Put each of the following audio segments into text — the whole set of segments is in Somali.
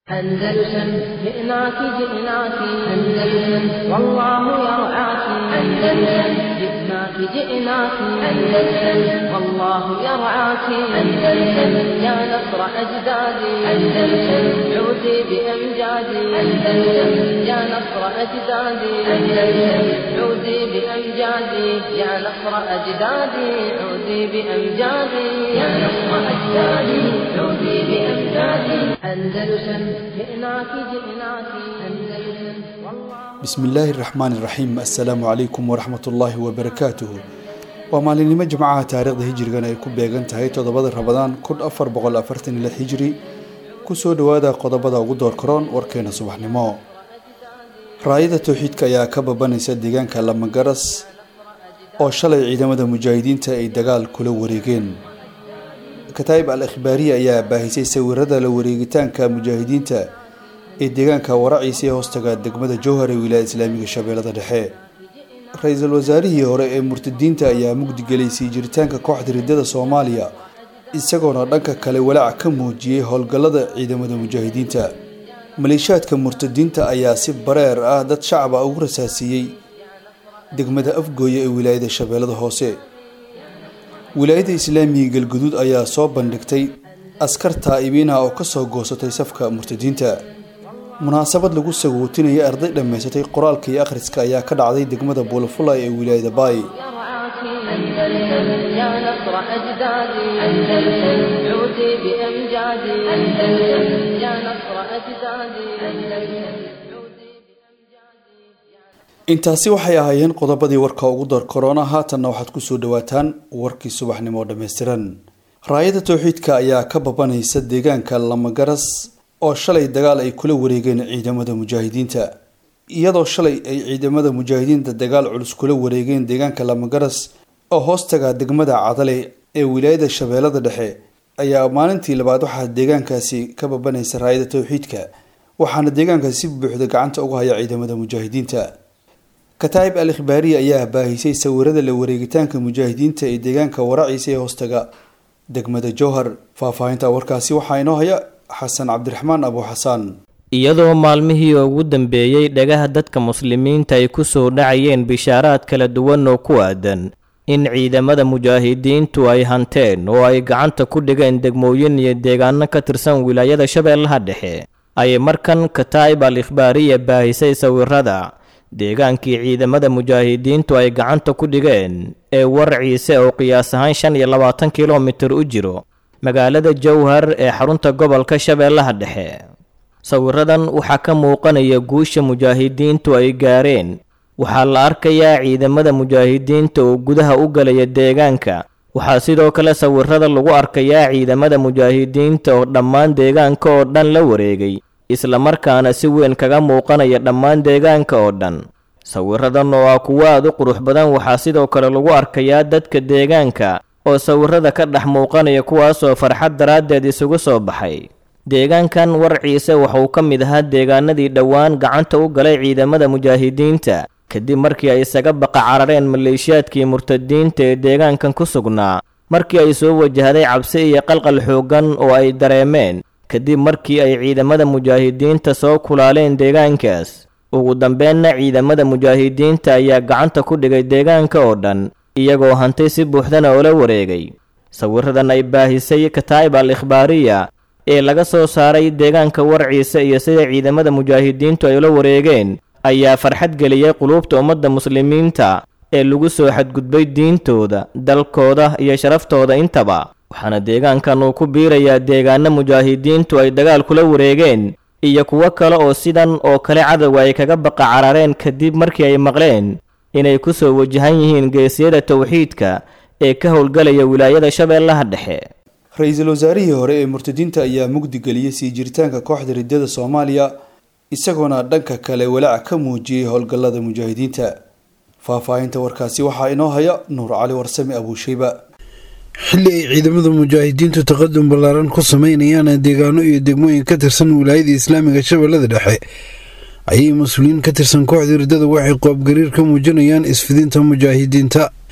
أندلسن جئناك جئناك أندلسن والله يرعاك أندلسن جئناك جئناك أندلسن والله يرعاك أندلسن يا نصر أجدادي أندلسن عودي بأمجادي أندلسن يا نصر أجدادي أندلسن عودي بأمجادي يا نصر أجدادي عودي بأمجادي يا نصر أجدادي عودي بأمجادي أندلسن جئناك جئناك أندلسن والله bismillaahi raxmaani raxiim assalaamu calaykum waraxmatullaahi wabarakaatuhu waa maalinimo jimcaha taariikhda hijrigan ay ku beegan tahay toddobada rabadaan kun afar boqol afartan iyo lix hijri kusoo dhowaada qodobada ugu door karoon warkeena subaxnimo raayada towxiidka ayaa ka babanaysa deegaanka lamagaras oo shalay ciidamada mujaahidiinta ay dagaal kula wareegeen kataa'ib al ikhbaariya ayaa baahisay sawirada la wareegitaanka mujaahidiinta ee deegaanka waraciisa ee hoostaga degmada jowhar ee wilaayada islaamiga shabeellada dhexe ra-iisul wasaarihii hore ee murtadiinta ayaa mugdigelay sii jiritaanka kooxda riddada soomaaliya isagoona dhanka kale walaac ka muujiyey howlgallada ciidamada mujaahidiinta maleeshiyaadka murtadiinta ayaa si bareer ah dad shacaba ugu rasaasiiyey degmada afgooya ee wilaayada shabeellada hoose wilaayada islaamiga galguduud ayaa soo bandhigtay askar taa'ibiinah oo kasoo goosatay safka murtadiinta munaasabad lagu sagootinayay arday dhammaysatay qoraalka iyo akhriska ayaa ka dhacday degmada buulafulay ee wilaayada baay يرعاك أندلسن يا نصر أجدادي أندلسن عودي بأمجادي أندلسن يا نصر أجدادي أندلسن عودي بأمجادي intaasi waxay ahaayeen qodobadii warka ugu dar korona haatanna waxaad kusoo dhawaataan warkii subaxnimo oo dhammaystiran raayada towxiidka ayaa ka babanaysa deegaanka lamagaras oo shalay dagaal ay kula wareegeen ciidamada mujaahidiinta iyadoo shalay ay ciidamada mujaahidiinta dagaal culus kula wareegeen deegaanka lamagaras oo hoostaga degmada cadale ee wilaayada shabeellada dhexe ayaa maalintii labaad waxaa deegaankaasi ka babanaysa raayada towxiidka waxaana deegaankaasi si buuxda gacanta uga haya ciidamada mujaahidiinta kataa'ib al ikhbaariya ayaa baahisay sawirada la wareegitaanka mujaahidiinta ee deegaanka waraciisa ee hoostaga degmada jowhar faahfaahinta warkaasi waxaa inoo haya xasan cabdiraxmaan abu xasaan iyadoo maalmihii ugu dambeeyey dhagaha dadka muslimiinta ay ku soo dhacayeen bishaaraad kala duwan oo ku aadan in ciidamada mujaahidiintu ay hanteen oo ay gacanta ku dhigeen degmooyin iyo deegaano ka tirsan wilaayada shabeellaha dhexe ayay markan kataa'ib al ikhbaariya baahisay sawirada deegaankii ciidamada mujaahidiintu ay gacanta ku dhigeen ee warciise oo qiyaas ahaan shan iyo labaatan kilomitir u jiro magaalada jowhar ee xarunta gobolka shabeellaha dhexe sawiradan waxaa ka muuqanaya guusha mujaahidiintu ay gaareen waxaa la arkayaa ciidamada mujaahidiinta oo gudaha u galaya deegaanka waxaa sidoo kale sawirada lagu arkayaa ciidamada mujaahidiinta oo dhammaan deegaanka oo dhan la wareegay islamarkaana si weyn kaga muuqanaya dhammaan deegaanka oo dhan sawiradan oo ah kuwo aad u qurux badan waxaa sidoo kale lagu arkayaa dadka deegaanka oo sawirada ka dhex muuqanaya kuwaasoo farxad daraaddeed isugu soo baxay deegaankan warciise waxauu ka mid ahaa deegaanadii dhowaan gacanta u galay ciidamada mujaahidiinta kadib markii ay isaga baqa carareen maleeshiyaadkii murtadiinta ee deegaankan ku sugnaa markii ay soo wajahday cabsi iyo qalqal xooggan oo ay dareemeen kadib markii ay ciidamada mujaahidiinta soo kulaaleen deegaankaas ugu dambeenna ciidamada mujaahidiinta ayaa gacanta ku dhigay deegaanka oo dhan iyagoo hantay si buuxdana oola wareegay sawiradan ay baahisay kataa'ib al ikhbaariya ee laga soo saaray deegaanka warciisa iyo sida ciidamada mujaahidiintu ay ula wareegeen ayaa farxad geliyey quluubta ummadda muslimiinta ee lagu soo xadgudbay diintooda dalkooda iyo sharaftooda intaba waxaana deegaankan uu ku biirayaa deegaano mujaahidiintu ay dagaal kula wareegeen iyo kuwo kale oo sidan oo kale cadowga ay kaga baqa carareen kadib markii ay maqleen inay ku soo wajahan yihiin geesiyada towxiidka ee ka howlgalaya wilaayada shabeellaha dhexe ra-iisul wasaarihii hore ee murtadiinta ayaa mugdigeliyey sii jiritaanka kooxda riddada soomaaliya isagoona dhanka kale walaac ka muujiyey howlgallada mujaahidiinta faahfaahinta warkaasi waxaa inoo haya nuur cali warsame abuusheyba xilli ay ciidamada mujaahidiintu taqadum ballaaran ku sameynayaan deegaano iyo degmooyin ka tirsan wilaayada islaamiga shabeellada dhexe ayay mas-uuliyiin ka tirsan kooxda riddada waxay qoobgariir ka muujinayaan isfidinta mujaahidiinta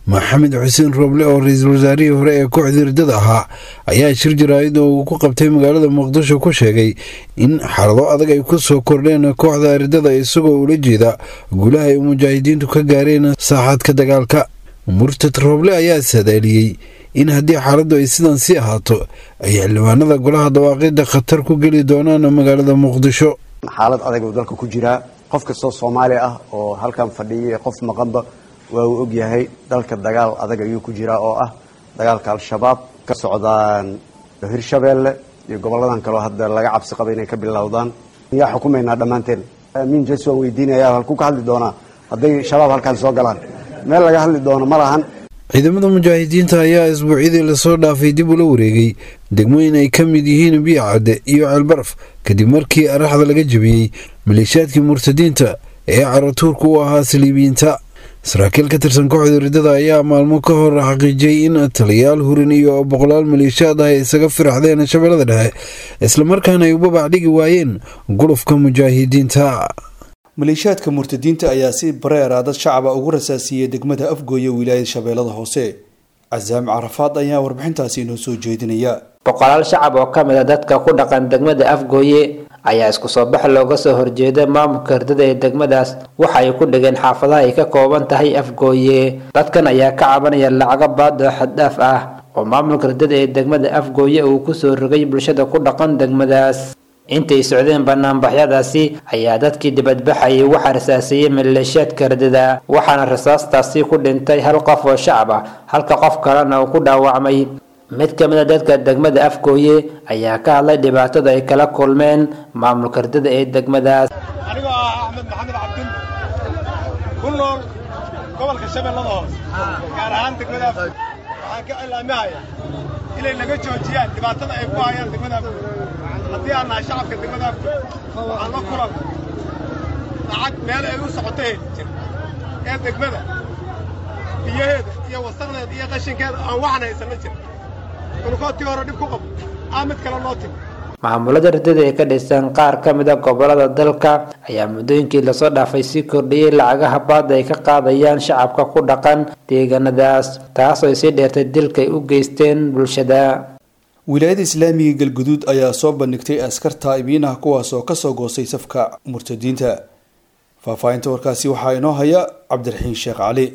maxamed xuseen rooble oo ra-iisul wasaarihii hore ee kooxda riddada ahaa ayaa shir jaraa'id oo uu ku qabtay magaalada muqdisho ku sheegay in xaalado adag ay ku soo kordheen kooxda riddada isagoo ula jeeda guulaha ay mujaahidiintu ka gaareen saaxaadka dagaalka murtad rooble ayaa sadaaliyey in haddii xaaladdu ay sidan sii ahaato ay xildhibaanada golaha dawaaqidda khatar ku geli doonaan magaalada muqdisho xaalad adag uu dalka ku jiraa qof kastoo soomaali ah oo halkan fadhiyay qof maqanba waa uu ogyahay dalka dagaal adag ayuu ku jiraa oo ah dagaalka al-shabaab ka socdaan hirshabeelle iyo gobolladan kaleo hadda laga cabsi qaba inay ka bilowdaan miyaa xukumaynaa dhammaanteen amiin jes waan weydiinaya halkuu ka hadli doonaa hadday shabaab halkaan soo galaan meel laga hadli doono ma lahan ciidamada mujaahidiinta ayaa isbuucyadii lasoo dhaafay dib ula wareegay degmooyin ay ka mid yihiin biyacadde iyo ceelbaraf kadib markii araxda laga jebiyey maleeshiyaadkii murtadiinta ee caratuurka u ahaa saliibiyiinta saraakiil ka tirsan kooxda riddada ayaa maalmo ka hor xaqiijiyey in taliyaal hurin iyo boqolaal maleeshiyaad ah ay isaga firaxdeen shabeellada dhexe islamarkaana ay u babac dhigi waayeen gulufka mujaahidiinta maleeshiyaadka murtadiinta ayaa si bareera dad shacaba ugu rasaasiiyey degmada afgooye wilaayada shabeellada hoose casaam carafaad ayaa warbixintaasi inoo soo jeedinaya boqolaal shacab oo ka mid a dadka ku dhaqan degmada afgooye ayaa isku soo bax looga soo horjeeda maamulka herdada ee degmadaas waxa ay ku dhigeen xaafadaha ay ka kooban tahay afgooye dadkan ayaa ka cabanaya lacago baad oo xaddhaaf ah oo maamulka herdada ee degmada afgooye uu kusoo rogay bulshada ku dhaqan degmadaas intay socdeen banaanbaxyadaasi ayaa dadkii dibadbaxayay waxaa rasaaseeyey maleeshiyaadka herdada waxaana rasaastaasi ku dhintay hal qof oo shacab ah halka qof kalena uu ku dhaawacmay mid ka mid a dadka degmada afgooye ayaa ka hadlay dhibaatada ay kala kulmeen maamulka herdada ee degmadaas anigoo ah axmed maxamed cabdin ku nool gobolka shabeellada hoose gaar ahaan degmada afgooye waxaan ka cilaamihaya inay naga joojiyaan dhibaatada ay ku hayaan degmada afgooye haddii aan nahay shacabka degmada afgooye waxaan la kulan lacag meel ay u socotay jir ee degmada biyaheeda iyo wasaqdeeda iyo qashinkeeda aan waxan haysana jir ulkootii hore dhib ku qabo aa mid kale noo timi maamulada herdada ee ka dhisan qaar ka mid a gobolada dalka ayaa muddooyinkii lasoo dhaafay sii kordhiyey lacagaha baada ay ka qaadayaan shacabka ku dhaqan deegaanadaas taasoo ay sii dheertay dilka ay u geysteen bulshada wilaayada islaamiga galguduud ayaa soo bandhigtay askar taa'ibiinaha kuwaas oo kasoo goostay safka murtadiinta faahfaahinta warkaasi waxaa inoo haya cabdiraxiin sheekh cali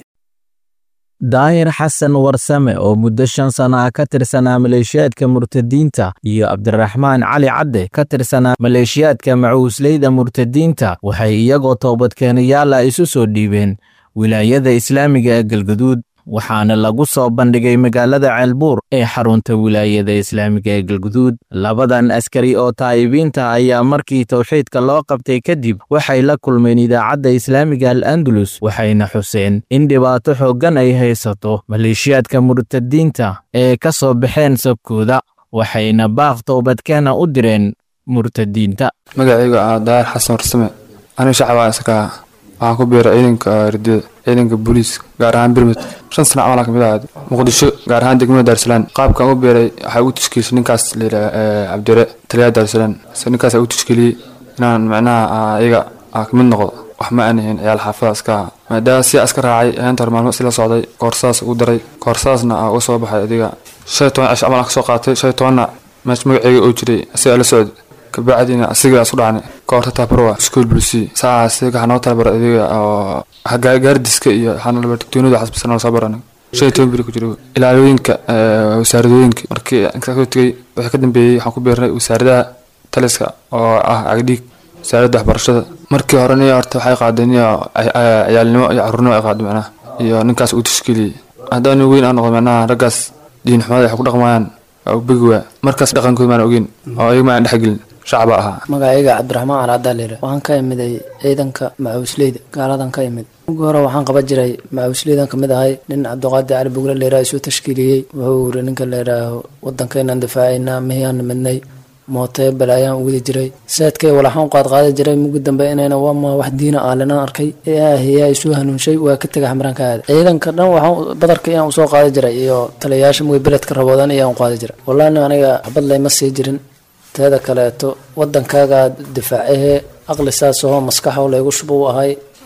daahir xasan warsame oo muddo shan sano ah ka tirsanaa maleeshiyaadka murtadiinta iyo cabdiraxmaan cali cadde ka tirsanaa maleeshiyaadka macuusleyda murtadiinta waxay iyagoo toobadkeenayaala isu soo dhiibeen wilaayada islaamiga ee galguduud waxaana lagu soo bandhigay magaalada ceelbuur ee xarunta wilaayada islaamiga ee galguduud labadan askari oo taa'ibiinta ayaa markii towxiidka loo qabtay kadib waxay la kulmeen idaacadda islaamiga al andalus waxayna xuseen in dhibaato xooggan ay haysato maleeshiyaadka murtadiinta ee ka soo baxeen sabkooda waxayna baaq toobadkeena u direen murtadiinta magacayga ah daahir xasan warsame aniga shacabaa iskaha waxaan ku biiray ciidanka ridada ciidanka booliiska gaar ahaan birmid shan sana camal kamid ahayd muqdisho gaar ahaan degmada daarsalaan qaabkan u biiray waxaa ugu tashkiilisay ninkaas layidhaha cabdire taliyaha daarsalaan ninkaas ugu tashkiiliyey inaan macnaha iyaga kamid noqdo wax ma aanahin ciyaal xaafada iska aha maadaama si iska raacay heenta hor maalmo isla socday koorsadas ugu daray koorsadasna aa uga soo baxay adiga shan iyo toban cish camal aan kasoo qaatay shan iyo tobanna meesha magaceyga oo jiray asigaa la socday kabacdina asiga isu dhacnay koorta tabarwa school bulsi saas waxaa noo talabara adiga oo gaardiska iyo digtoonada xasbisana soo baran shan iyo toban biri ku jiro ilaalooyinka wasaaradooyinka markii inkaas soo tegay wixii ka dambeeyey waxaan ku biirnay wasaaradaha taliska oo ah cagdhiig wasaaradda waxbarashada markii hore niyo horta waxay qaadeen iyo ciyaalnimo iyo caruurnimo ay qaadeen macnaha iyo ninkaas uu tashkiiliyey haddaan weyn aan noqdo macnaha raggaas diin xumada ay ku dhaqmayaan waa u begi waa markaas dhaqankooda maan ogeyn oo ayaga ma aan dhexgelin shacba ahaa magacayga cabdiraxmaan calaadaa layidha waxaan ka imiday ciidanka macuusleyda gaaladan ka imid ugu hore waxaan qaban jiray macuusleydan kamid ahay nin cabdiqaadir cali bugle layidhaha isuu tashkiiliyey wuxuu yiri ninka layidhaaho wadankaynaan difaacaynaa mihiaan midnay mootee balaayaan u wadi jiray saadkay walaxaan qaad qaadi jiray mugu dambe inayna waama wax diina aalinaan arkay eeahiyaa isuu hanuunshay waa ka tegay xamraanka aada ciidanka dhan waxaan badarka iyaan usoo qaadi jiray iyo taliyayaasha mugi beledka raboodan iyaan u qaadi jiray wallahi aniga xabad layma sii jirin teeda kaleeto wadankaaga difaacahee aqli saasahoo maskaxo laygu shuba u ahay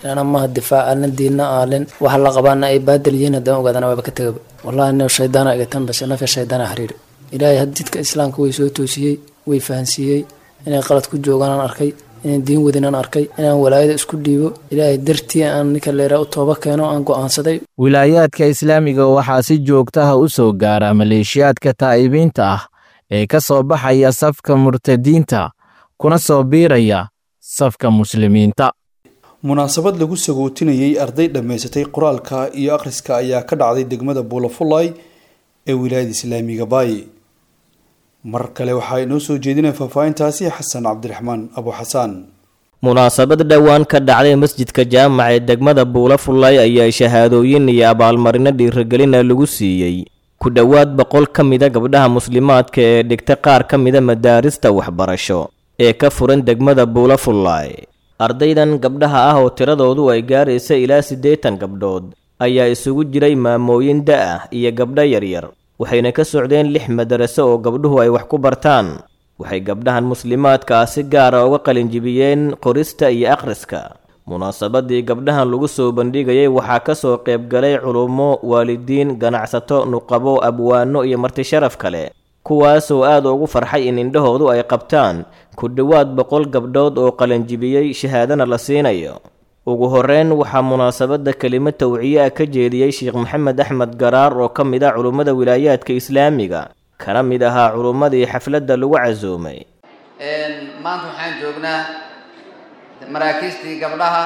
lana maha difaac alna diinna aalin waxa la qabaana ay baadil yihiin haddaan ogaadana waaba ka tegaba wallahi ina shaydaana igatan base nafya shaydaana xiriiri ilaahay had jidka islaamka way soo toosiyey way fahansiiyey inay qalad ku joogaan aan arkay inaan diin wadin aan arkay inaan walaayada isku dhiibo ilaahay dartii aan ninka leeraa u tooba keeno aan go'aansaday wilaayaadka islaamiga waxaa si joogtaha u soo gaara maleeshiyaadka taa'ibiinta ah ee ka soo baxaya safka murtadiinta kuna soo biiraya safka muslimiinta munaasabad lagu sagootinayey arday dhammaysatay qoraalka iyo akhriska ayaa ka dhacday degmada buulafulay ee wilaayada islaamiga baayi mar kale waxaa inoo soo jeedinaya faahfaahintaasi xasan cabdiraxmaan abu xasaan munaasabad dhowaan ka dhacday masjidka jaamaca ee degmada buulafulay ayaa shahaadooyin iyo abaalmarino dhiirigelina lagu siiyey ku dhowaad boqol ka mida gabdhaha muslimaadka ee dhigta qaar ka mida madaarista waxbarasho ee ka furan degmada buulafulay ardaydan gabdhaha ah oo tiradoodu ay gaaraysa ilaa siddeetan gabdhood ayaa isugu jiray maamooyin da-ah iyo gabdho yaryar waxayna ka socdeen lix madaraso oo gabdhuhu ay wax ku bartaan waxay gabdhahan muslimaadka ah si gaara uga qalinjibiyeen qorista iyo akhriska munaasabadii gabdhahan lagu soo bandhigayay waxaa ka soo qaybgalay culummo waalidiin ganacsato nuqabo abwaano iyo martisharaf kale kuwaasoo aad ugu farxay in indhahoodu ay qabtaan ku dhowaad boqol gabdhood oo qalinjibiyey shahaadana la siinayo ugu horreyn waxaa munaasabadda kelimo tawciye ah ka jeediyey sheekh maxamed axmed garaar oo ka mid ah culummada wilaayaadka islaamiga kana mid ahaa culummadii xafladda lagu casuumay maanta waxaan joognaa maraakiistii gabdhaha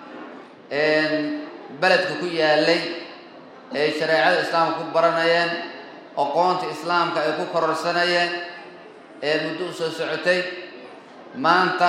beledka ku yaalay ee shareecada islaamka ku baranayeen aqoonta islaamka ay ku kororsanayeen ee muddo u soo socotay maanta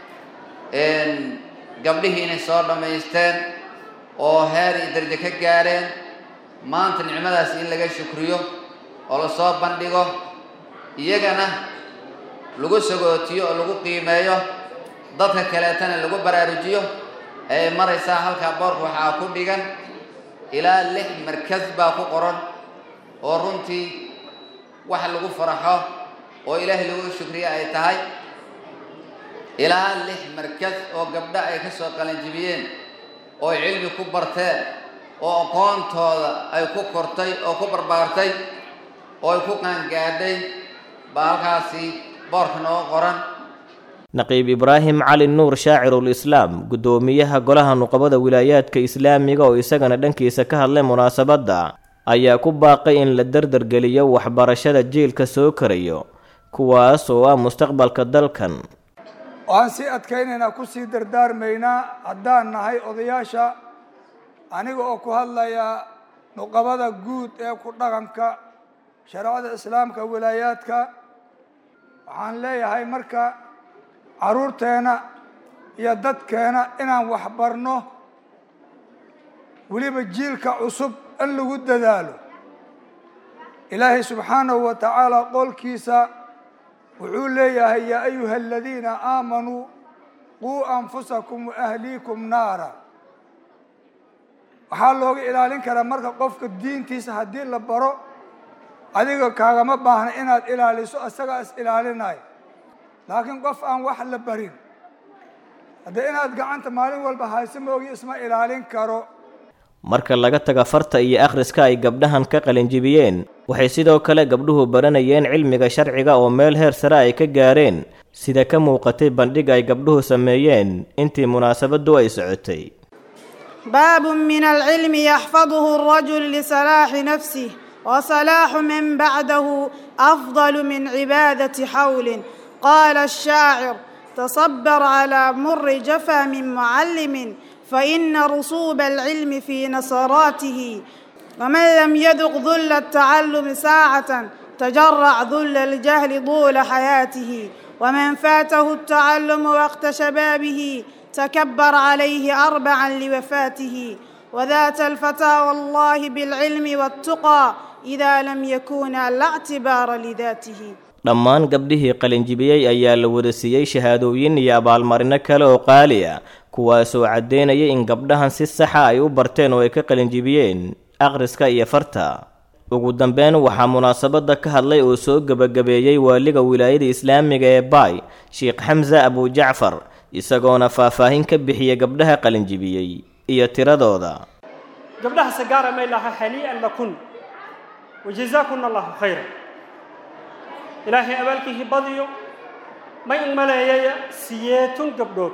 gabdhihii inay soo dhammaysteen oo heer iyo darajo ka gaareen maanta nicmadaas in laga shukriyo oo la soo bandhigo iyagana lagu sagootiyo oo lagu qiimeeyo dadka kaleetana lagu baraarujiyo ee maraysaa halkaa boorka waxaa ku dhigan ilaa lix markas baa ku qoran oo runtii wax lagu faraxo oo ilaahay lagu shukriyo ay tahay ilaa lix markas oo gabdho ay ka soo qalanjibiyeen oo cilmi ku barteen oo aqoontooda ay ku kortay oo ku barbaartay oo ay ku qaangaadhay baa halkaasi boorka nooga qoran naqiib ibraahim cali nuur shaacirul islaam guddoomiyaha golaha nuqabada wilaayaadka islaamiga oo isagana dhankiisa ka hadlay munaasabadda ayaa ku baaqay in la dardargeliyo waxbarashada jiilka soo karayo kuwaas oo ah mustaqbalka dalkan waxaan sii adkaynaynaa ku sii dardaarmaynaa haddaan nahay odayaasha aniga oo ku hadlaya nuqabada guud ee ku dhaqanka shareecada islaamka wilaayaadka waxaan leeyahay marka carruurteena iyo dadkeena inaan waxbarno weliba jiilka cusub in lagu dadaalo ilaahay subxaanahu wa tacaala qolkiisa wuxuu leeyahay yaa ayuha aladiina aamanuu quu anfusakum waahliikum naara waxaa looga ilaalin karaa marka qofka diintiisa haddii la baro adiga kaagama baahna inaad ilaaliso isagaa is ilaalinayo laakiin qof aan wax la barin haddee inaad gacanta maalin walba hayso moogi isma ilaalin karo marka laga taga farta iyo akhriska ay gabdhahan ka qalinjibiyeen waxay sidoo kale gabdhuhu baranayeen cilmiga sharciga oo meel heer sare ay ka gaareen sida ka muuqatay bandhig ay gabdhuhu sameeyeen intii munaasabaddu ay socotay باب من العلم يحفظه الرجل لصلاح نفسه وصلاح من بعده أفضل من عبادة حول قال الشاعر تصبر على مر جفا من معلم فإن رسوب العلم في نصراته ومن لم يذق ذل التعلم ساعة تجرع ذل الجهل طول حياته ومن فاته التعلم وقت شبابه تكبر عليه أربعا لوفاته وذات الفتى والله بالعلم والتقى إذا لم يكونا لا اعتبار لذاته dhammaan gabdhihii qalinjibiyey ayaa la wada siiyey shahaadooyin iyo abaalmarino kale oo qaali ah kuwaasoo caddeynaya in gabdhahan si saxa ay u barteen oo ay ka qalinjibiyeen akhriska iyo farta ugu dambeyn waxaa munaasabadda ka hadlay oo soo gebagabeeyey waaliga wilaayada islaamiga ee baay sheekh xamse abujacfar isagoona faahfaahin ka bixiyey gabdhaha qalinjibiyey iyo tiradooda gabdhaha sagaara may laha hanii'an lakun wajazaakunna allahu khayra ilaahay abaalkiihi badiyo may in maleeyaya siyeetun gabdhood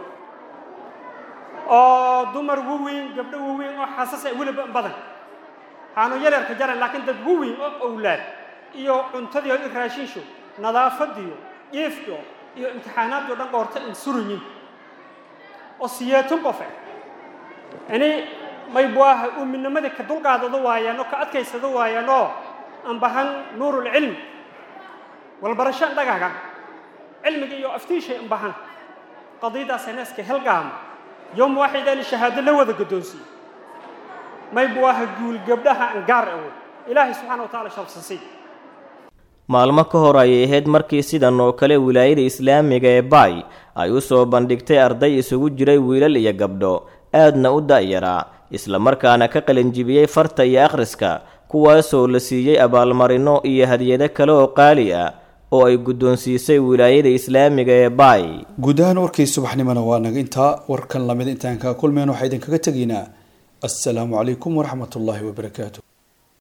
oo dumar waweyn gabdho waweyn oo xasas ay weliba badan waxaanu yaryarka jaran laakiin dad waweyn oo owlaad iyo cuntadiio i raashinsho nadaafadiyo jiifyo iyo imtixaanaadyo dhan dhoorta in suranyin oo siyeetun qofe ini may buaha uuminimada ka dulqaadado waayaan oo ka adkaysado waayaan oo aan bahan nuurulcilmi walbarasho an dhagaga cilmiga iyo aftiishay an bahan qadiyadaas neeska helgaama yowm waaxidani shahaado la wada guddoonsiiye may buaha guul gabdhaha an gaar awo ilaahay subxana wa taala shabsasi maalmo ka hor ayay ahayd markii sidan oo kale wilaayada islaamiga ee baay ay u soo bandhigtay arday isugu jiray wiilal iyo gabdho aadna u da'yaraa islamarkaana ka qalinjibiyey farta iyo akhriska kuwaasoo la siiyey abaalmarino iyo hadiyado kale oo qaali ah oo ay guddoonsiisay wilaayada islaamiga ee baay guud ahaan warkii subaxnimona waa naga intaa warkan lamid intaan kaa kulmeen waxaa idinkaga tegaynaa assalaamu calaykum waraxmatullaahi wabarakaatu